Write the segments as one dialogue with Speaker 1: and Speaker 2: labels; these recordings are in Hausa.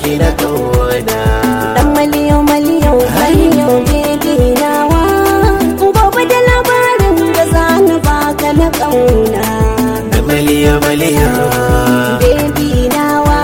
Speaker 1: baki na kauna
Speaker 2: Dan maliyo maliyo maliyo baby nawa Gobe da labarin da za ni baka na ƙauna
Speaker 1: maliya maliya
Speaker 2: Baby nawa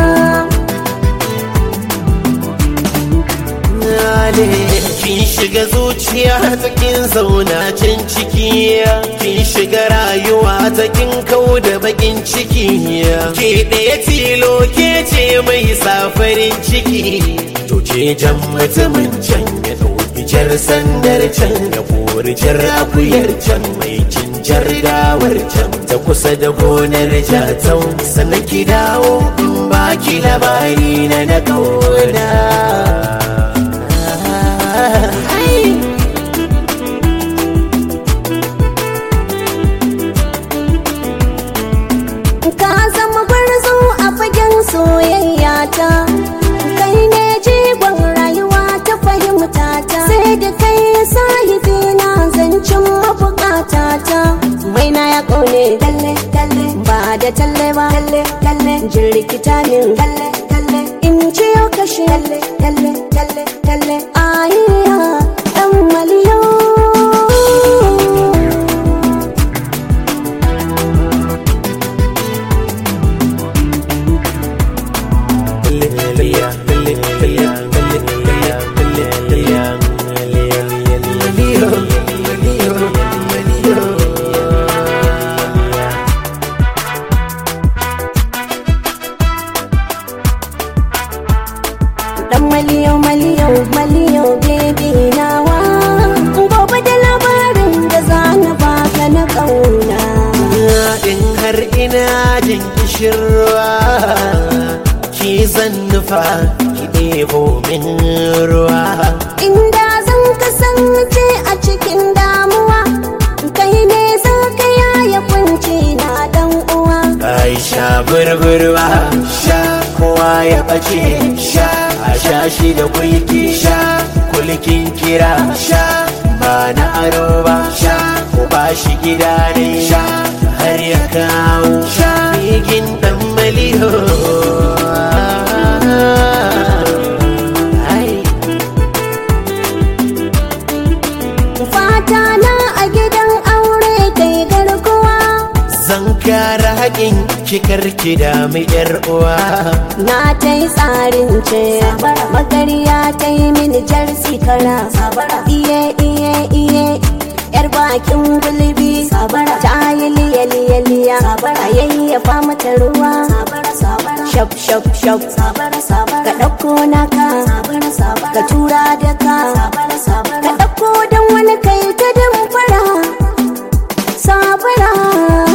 Speaker 1: kin shiga zuciya ta kin zauna can ciki kin shiga rayuwa ta kin kau da bakin ciki ke ɗaya tilo ke ce mai safarin ciki to ce jan mutumin can ya ɗauki jar sandar can ya kori jar akuyar can mai cinjar dawar can ta kusa da gonar jatau sannan ki dawo in baki labari na na kauna
Speaker 2: Ka zama gwarzo a fagen soyayya ta Kai ne jigon rayuwa ta fahimta ta Sai da kai sahibi na zancen mabukata ta Mai na ya ƙaune talle talle ba da talle ba talle talle jirkita min talle talle in ce yau kashe talle talle talle talle ayiya ɗan maliyo Dan maliyo maliyo maliyo baby nawa Gobe da labarin da za na baka na ƙauna
Speaker 1: in har ina jin kishirwa ki zan nufa ki ɗebo min ruwa
Speaker 2: Inda zan kasance a cikin damuwa Kai ne za ka yaya kunci na dan uwa
Speaker 1: Aisha burburwa sha kowa ya ɓace sha a sha shi da kulki sha kulkin kira sha ba na aro ba sha ko ba shi gida ne sha har ya kawo sha bigin dan maliho Ai.
Speaker 2: Fata na a gidan aure kai garkuwa
Speaker 1: Zan kara haƙin kikar ki da mu yar uwa
Speaker 2: Na ta yi tsarin ce Magariya ta yi mini jarsi kara Iye iye iye Yar bakin gulbi Ta yi liya liya liya A yayyafa mata ruwa Shaf shaf shaf Ka ɗauko naka Ka tura da ka Ka ɗauko don wani kai ta damfara Sabara